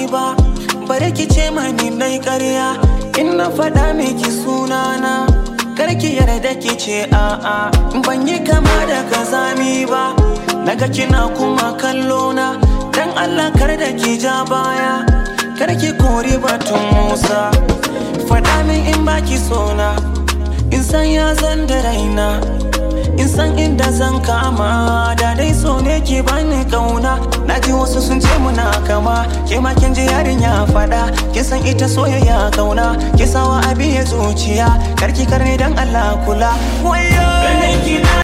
yi ba bari ki ce mani dai ƙarya in na faɗa miki sunana karki yarda ki ce a'a ban yi kama da kazami ba naga kina kuma kallo na dan Allah kar da ki ja baya kar ki kori batun Musa faɗa min in baki sona in san ya zan da raina in san inda zan kama da dai so ne ke bani kauna na ji wasu sun ce muna kama ke ma kin ji yarinya faɗa kin san ita soyayya kauna ki sawa abi ya zuciya karki karne dan Allah kula wayo